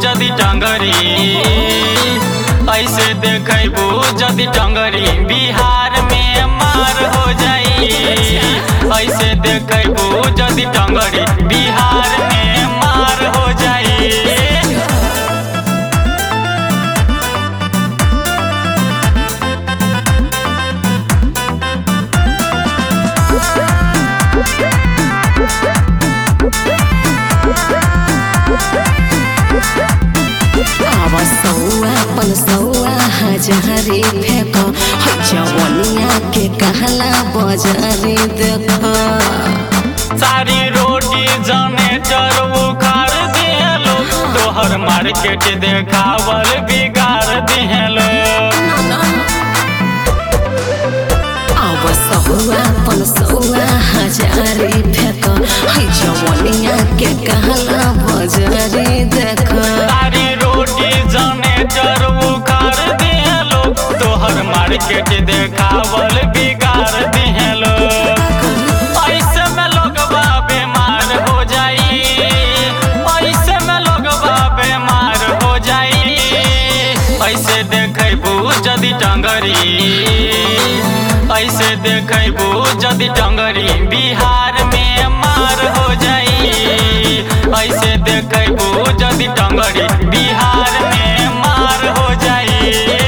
जदि टंगरी ऐसे देखबू जदि टंगरी बिहार में मार हो जाई ऐसे देखबू जदि टंगरी बिहार में मार हो जाई अब सौआ पन सौआ हजारे फेंक जवनिया के कहला बजारे देख सारी रोटी जनेटर उखाड़ दिहलो तोहर मार्केट देखावल बिगाड़ दिहलो अब सौआ पन सौआ हजारे फेंक जवनिया के कहला बजारे देख सारी रोटी जनेटर उखाड़ दिहलो तोहर मार्केट देखावल बिगाड़ दिहलो ऐसे में लोगवा बीमार हो जाई ऐसे में लोगवा बीमार हो जाई ऐसे देखबू जदि टंगरी ऐसे देखबू जदि टंगरी बिहार में मार हो जाई ऐसे देखबू जदि टंगरी बिहार में मार हो जाई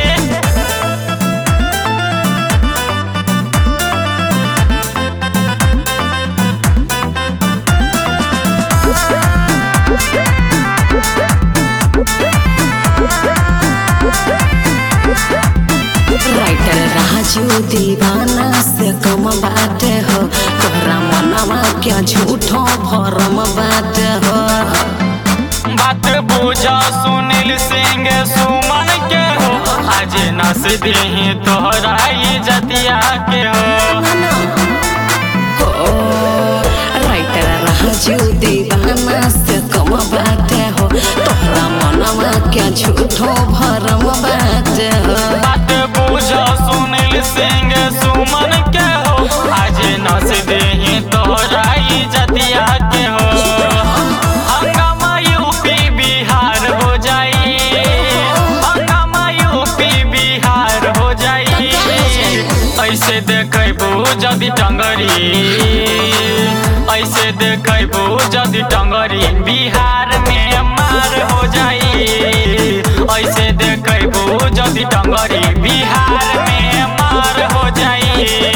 राइटर राजू दीवाना से कम बात हो तोरा मनवा क्या झूठो भरम बात हो बात बुझा सुनील सिंह सुमन के हो आज नस दी तोहरा जतिया के हो हो राइटर राजू दीवाना से कम बात हो तोरा मनवा क्या झूठो भरम बात हो बात बुझा सुनील सिंह सुमन के हो आज नस दी तोहरा जतिया के हो हंगामा यूपी बिहार हो जाई हंगामा यूपी बिहार हो जाई ऐसे देखबू जदि टंगरी ऐसे देखबू जदि टंगरी बिहार में मार हो जाई ऐसे देखबू जदि टंगरी बिहार में मार हो जाई